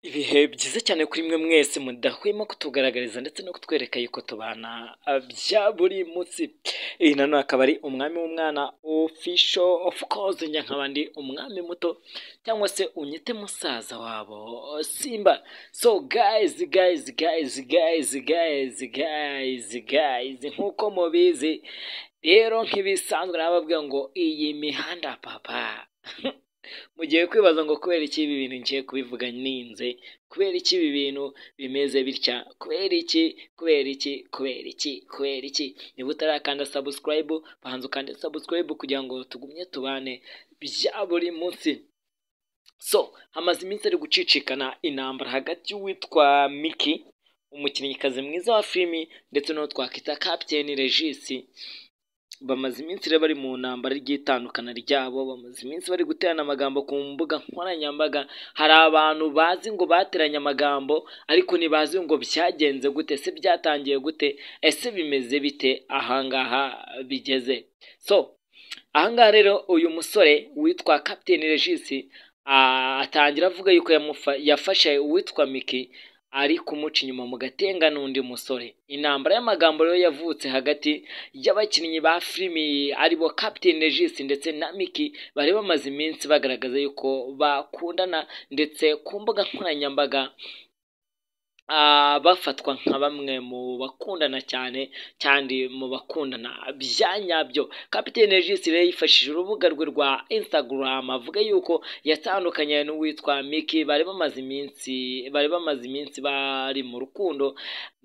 Ibihe byiza cyane kuri mwe mwese mudahwema kutugaragariza ndetse no kutwereka yuko tubana bya buri munsi. Iyi na none akaba ari umwami w'umwana ofisho ofu koze njya nk'abandi umwami muto cyangwa se unyite musaza wabo simba. So gayizi gayizi gayizi gayizi gayizi gayizi gayizi nk'uko mubizi rero nk'ibisanzwe nababwira ngo iyi mihanda papa mugiye kwibaza ngo kubera iki ibi bintu ngiye kubivuga ninze kubera iki ibi bintu bimeze bitya kubera iki kubera iki kubera iki kubera iki niba utarakanda sabusikarayibu banza ukande sabusikarayibu kugira ngo tugumye tubane bya buri munsi so hamaze iminsi ari gucicikana intambara hagati y'uwitwa miki umukinnyikazi mwiza wa filimi ndetse n'uwo twakwita kapiteni regisi bamaze iminsi rero bari mu ntambara ry'itandukana ryabo bamaze iminsi bari guterana amagambo ku mbuga nkoranyambaga hari abantu bazi ngo bateranye amagambo ariko ntibazi ngo byagenze gute se byatangiye gute ese bimeze bite ahangaha bigeze so ahangaha rero uyu musore witwa kapiteni regisi atangira avuga yuko yamufa- yafashe uwitwa miki ari kumuca inyuma mu gatenga n'undi musore intambara y'amagambo rero yavutse hagati y'abakinnyi ba filimi aribo Captain Regis ndetse na Miki bari bamaze iminsi bagaragaza yuko bakundana ndetse ku mbuga nkoranyambaga ah, bafatwa nka bamwe mu bakundana cyane kandi mu bakundana bya nyabyo kapitene regis rero yifashishije urubuga rwe rwa instagram avuga yuko yatandukanye n'uwitwa miki bari bamaze iminsi bari bamaze iminsi bari mu rukundo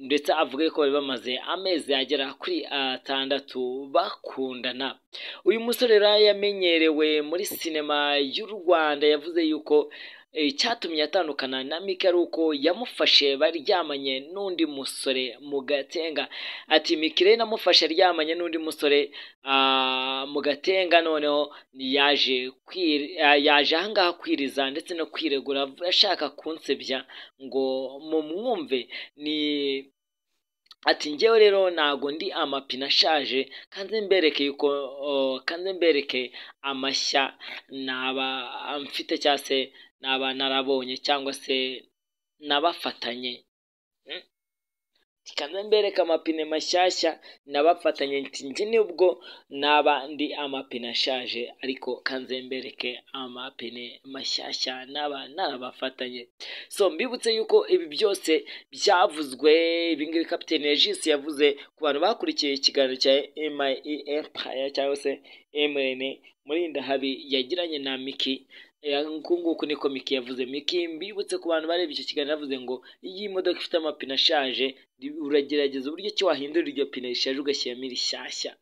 ndetse avuga ko bari bamaze amezi agera kuri atandatu bakundana uyu musore rero yamenyerewe muri sinema y'u rwanda yavuze yuko icyatumye atandukana na Mike ari uko yamufashe baryamanye n'undi musore mu gatenga ati Mike rero namufashe aryamanye n'undi musore ah, mu gatenga noneho yaje kwiri- ah, yaje ahangaha kwiriza ndetse no kwiregura ashaka kunsebya ngo mumwumve ni ati njyewe rero ntago ndi amapine ashaje kanze mbereke yuko o, kanze mbereke amashya naba mfite cyangwa se naba narabonye cyangwa se nabafatanye Mm. Ati, kanze mbereke amapine mashyashya nabafatanye nti njye nubwo naba ndi amapine ashaje ariko kanze mbereke amapine mashyashya naba narabafatanye so mbibutse yuko ibi byose byavuzwe ibingibi kapitene regis yavuze ku bantu bakurikiye ikiganiro cya MIE Empire cyangwa se MN Murindahabi yagiranye na Miki uku nguku niko Miki yavuze Miki mbibutse ku bantu bareba icyo kiganiro yavuze ngo iyo iyi modoka ifite amapine ashaje uragerageza uburyo ki wahindura iryo pine rishaje ugashyiramo irishyashya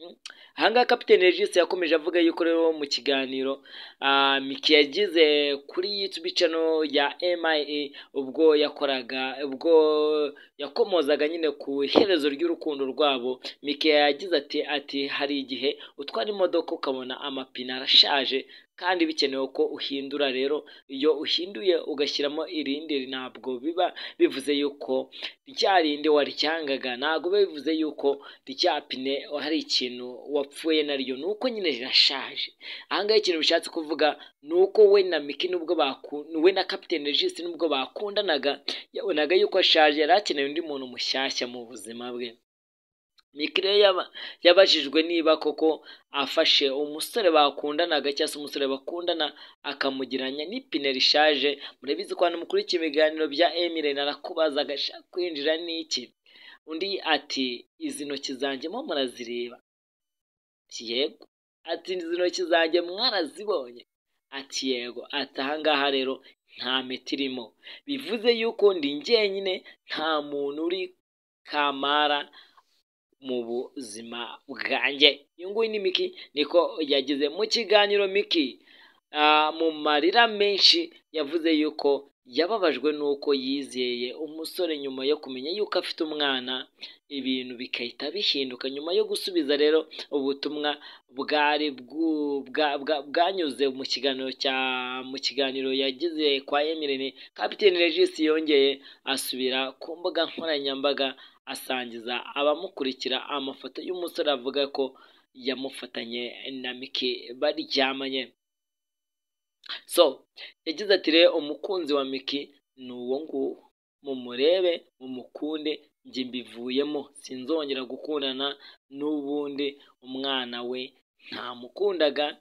Mm. ahangaha kapitene regis yakomeje avuga yuko rero mu kiganiro ah, Miki yagize kuri YouTube channel ya MIE ubwo yakoraga ubwo yakomozaga nyine ku iherezo ry'urukundo rwabo Mike yagize ati ati hari igihe utwara imodoka ukabona amapine arashaje kandi bikenewe ko uhindura rero iyo uhinduye ugashyiramo irindi ntabwo biba bivuze yuko rya rindi waryangaga ntabwo biba bivuze yuko rya pine hari ikintu wapfuye naryo ni uko nyine rirashaje ahangaha ikintu bishatse kuvuga ni uko we na Miki nubwo bakunda we na Captain Regis nubwo bakundanaga yabonaga yuko ashaje yari akeneye undi muntu mushyashya mu buzima bwe Miki rero yaba- yabajijwe niba koko afashe umusore bakundanaga cyangwa se umusore bakundana akamugiranya n'ipine rishaje murabizi ko hano mukurikiye ibiganiro bya Emile narakubaza agashaka kwinjira n'iki undi ati izi ntoki zanjye mo murazireba ati yego ati izi ntoki zanjye mwarazibonye ati yego ati ahangaha rero nta miti irimo bivuze yuko ndi jyenyine nta muntu uri kamara mu buzima bwanjye uyu nguyu ni miki niko yageze mu kiganiro miki ah, mu marira menshi yavuze yuko yababajwe n'uko yizeye umusore nyuma yo kumenya yuko afite umwana ibintu bigahita bihinduka nyuma yo gusubiza rero ubutumwa bwari bwu- bwa- bwa- bwanyuze mu kiganiro cya mu kiganiro yagize kwa Emirene Captain Regis yongeye asubira ku mbuga nkoranyambaga asangiza abamukurikira amafoto y'umusore avuga ko yamufatanye na Miki baryamanye so yagize ati rero umukunzi wa Miki ni uwo nguwo mumurebe mumukunde njye mbivuyemo sinzongera gukundana n'ubundi umwana we ntamukundaga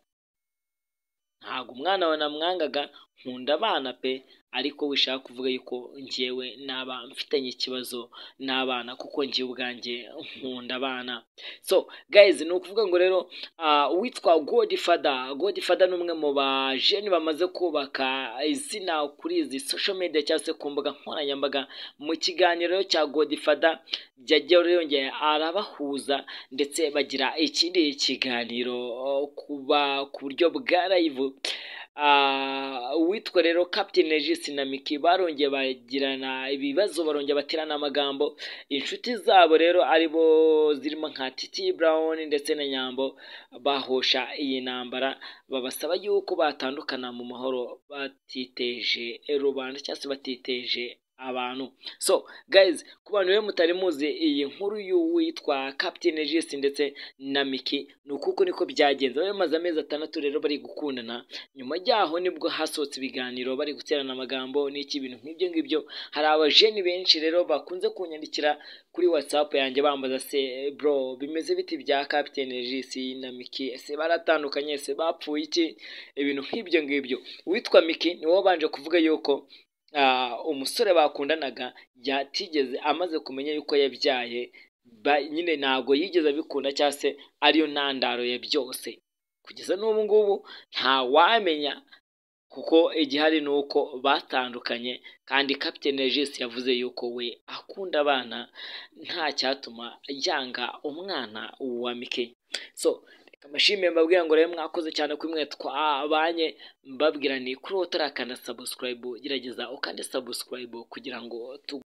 ntabwo umwana we namwangaga nkunda abana pe ariko wishaka kuvuga yuko ngewe naba mfitanye ikibazo n'abana kuko ngewe ubwanjye nkunda abana so guys ni ukuvuga ngo rero ah, uwitwa godifada godifada ni umwe mu bajeni bamaze kubaka izina kuri izi social media cyangwa se ku mbuga nkoranyambaga mu kiganiro rero cya godifada yagiye rero yongeye arabahuza ndetse bagira ikindi kiganiro oh, kuba ku buryo bwa live Ah, uwitwa rero Captain Regis na Miki barongeye bagirana ibibazo barongeye baterana amagambo inshuti zabo rero aribo zirimo nka Titi Brown ndetse na Nyambo bahosha iyi ntambara babasaba yuko batandukana mu mahoro batiteje rubanda cyangwa se batiteje abantu so guys ku bantu rero mutari muzi iyi nkuru y'uwitwa Captain Regis ndetse na Miki ni ukuko niko byagenze bari bamaze amezi atandatu rero bari gukundana nyuma y'aho nibwo hasohotse ibiganiro bari guterana amagambo n'iki ibintu nk'ibyo ngibyo hari abajeni benshi rero bakunze kunyandikira kuri whatsapp yanjye bambaza se bro bimeze biti bya Captain Regis na Miki ese baratandukanye ese bapfuye iki ibintu nk'ibyo ngibyo uwitwa Miki niwe wabanje kuvuga yuko ah, umusore bakundanaga yatigeze amaze kumenya yuko yabyaye ba- nyine ntabwo yigeze abikunda cyangwa se ariyo ntandaro ya byose kugeza n'ubu ngubu ntawamenya kuko igihari ni uko batandukanye kandi Captain Regis yavuze yuko we akunda abana nta cyatuma yanga umwana wa Mike so reka mbashimiye mbabwira ngo rero mwakoze cyane kuri mwe twabanye mbabwira ni kuri uwo utarakanda subscribe gerageza ukande subscribe kugira ngo tu